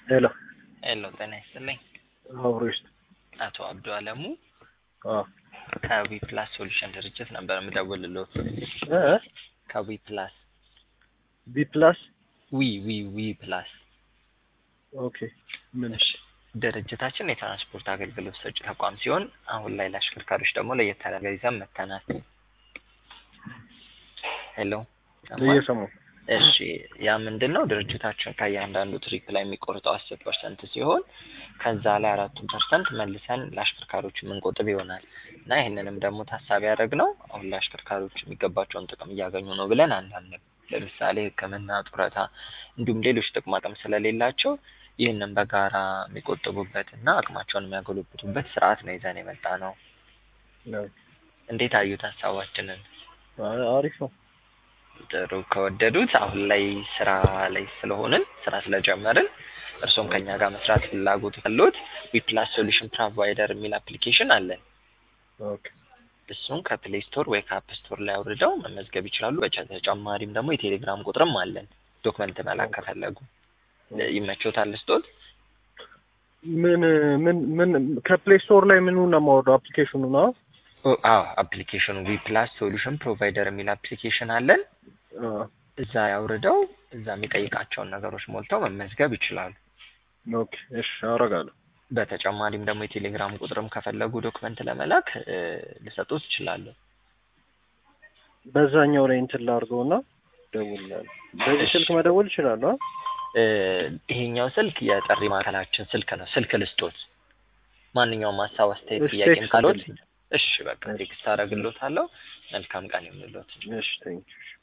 ሄሎ ሄሎ ጤና ይስጥልኝ። አብሮ ይስጥ። አቶ አብዱ አለሙ አዎ ከዊ ፕላስ ሶሉሽን ድርጅት ነበር የምደውልልዎት። እ ከዊ ፕላስ ቢ ፕላስ ዊ ዊ ዊ ፕላስ ኦኬ ምን እሺ ድርጅታችን የትራንስፖርት አገልግሎት ሰጪ ተቋም ሲሆን አሁን ላይ ለአሽከርካሪዎች ደግሞ ለየት ያለ ነገር ይዘን መጥተናል። ሄሎ ሰማህ? እየሰማሁ እሺ ያ ምንድን ነው ድርጅታችን ከእያንዳንዱ ትሪፕ ላይ የሚቆርጠው አስር ፐርሰንት ሲሆን ከዛ ላይ አራቱን ፐርሰንት መልሰን ለአሽከርካሪዎች የምንቆጥብ ይሆናል እና ይህንንም ደግሞ ታሳቢ ያደረግነው አሁን ላይ አሽከርካሪዎች የሚገባቸውን ጥቅም እያገኙ ነው ብለን አናምንም። ለምሳሌ ሕክምና፣ ጡረታ እንዲሁም ሌሎች ጥቅማ ጥቅም ስለሌላቸው ይህንን በጋራ የሚቆጥቡበት እና አቅማቸውን የሚያጎለብቱበት ስርዓት ነው ይዘን የመጣ ነው። ነው። እንዴት አዩት ሀሳባችንን? አ- አሪፍ ነው። ጥሩ ከወደዱት አሁን ላይ ስራ ላይ ስለሆንን ስራ ስለጀመርን እርሶም ከኛ ጋር መስራት ፍላጎት ካለዎት ዊፕላስ ሶሉሽን ፕሮቫይደር የሚል አፕሊኬሽን አለን። ኦኬ እሱን ከፕሌይ ስቶር ወይ ከአፕ ስቶር ላይ አውርደው መመዝገብ ይችላሉ። በተጨማሪም ደግሞ የቴሌግራም ቁጥርም አለን። ዶክመንት መላክ ከፈለጉ ይመቾታል ስጦት ምን ምን ምን ከፕሌይ ስቶር ላይ ምኑ ነው የማወርደው? አፕሊኬሽኑ ነው? አዎ አፕሊኬሽኑ ዊፕላስ ሶሉሽን ፕሮቫይደር የሚል አፕሊኬሽን አለን። አዎ እዛ ያውርደው እዛ የሚጠይቃቸውን ነገሮች ሞልተው መመዝገብ ይችላሉ። ኦኬ እሺ አደርጋለሁ። በተጨማሪም ደግሞ የቴሌግራም ቁጥርም ከፈለጉ ዶክመንት ለመላክ እ ልሰጡት እችላለሁ። በዛኛው ላይ እንትን ላድርገውና ደውላለሁ። በዚህ እሺ። ስልክ መደወል ይችላሉ? አ? እ ይሄኛው ስልክ የጥሪ ማዕከላችን ስልክ ነው። ስልክ ልስጦት። ማንኛውም ሀሳብ፣ አስተያየት፣ እሺ፣ ጥያቄም ቴክስት ካሎት አድርግልኝ። እሺ በቃ ቴክስት አደርግልዎታለሁ። መልካም ቀን ይሁንልዎት። እሺ ቴንኪው።